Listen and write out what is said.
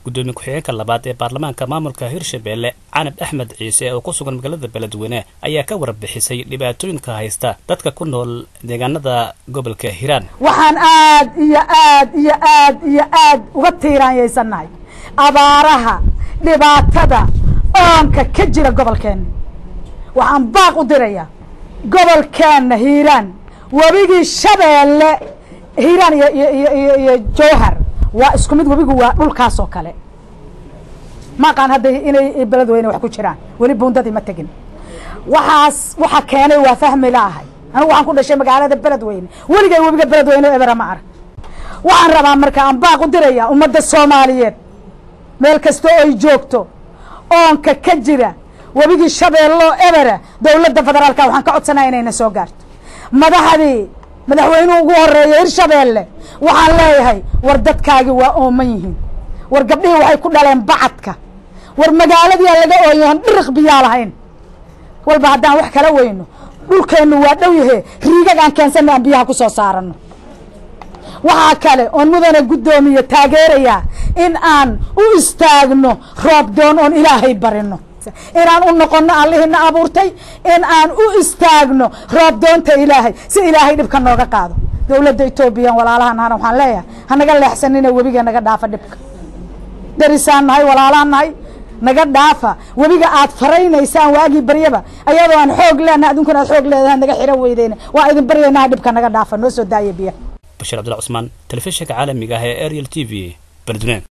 gudoomiye ku-xigeenka labaad ee baarlamaanka maamulka hirshabelle canab axmed ciise oo ku sugan magaalada beledweyne ayaa ka warbixisay dhibaatooyinka haysta dadka ku nool deegaanada gobolka hiiraan waxaan aad iyo aad iyo aad iyo aad uga tiiraanyaysannahay abaaraha dhibaatada oonka ka jira gobolkeenna waxaan baaq u dirayaa gobolkeenna hiiraan webigii shabeelle hiiraan iyo iyo iyo iyo iyo jowhar waa isku mid webigu waa dhulkaas oo kale ma aqaan hadda inay beledweyne wax ku jiraan weli buundadii ma tegin waxaas waxa keenay waa fahmi laahay anigu waxaan ku dhashay magaalada beledweyne weligay webiga beledweyne ebera ma arag waxaan rabaa marka aan baaq u dirayaa ummadda soomaaliyeed meel kasta oo ay joogto oonka ka jira webigii shabeelloo ebera dowladda federaalka waxaan ka codsanaya inayna soo gaarto madaxdii madaxweynuhu ugu horeeya hirshabeelle waxaan leeyahay war dadkaagi waa ooman yihiin war gabdhihii waxay ku dhaleen bacadka war magaaladii aan laga ooyahan dhiriq biyaa lahayn walba haddaan wax kala weyno dhulkeennu waa dhow yahe riigag aan keensana aan biyaha ku soo saarano waxaa kale oon mudana guddoomiye taageerayaa in aan u istaagno roob doon oon ilaahay barino inaan u noqono allihina abuurtay in aan u istaagno roob doonta ilaahay si ilaahay dhibka nooga qaado dowladda etoobiya walaalahan hana waxaan leeyahay hanaga leexsanina webiga naga dhaafa dhibka darisaan nahay walaalahan nahay naga dhaafa webiga aad faraynaysaan waagii baryaba ayadoo aan xoog leenahay adunkuna aad xoog leedahay naga xiro weydeyna waa idin baryaynaha dhibka naga dhaafa noo soo daaya biyaha bashiir cabdilla cusmaan telefishinka caalamiga ah ee ariel t v beledweyne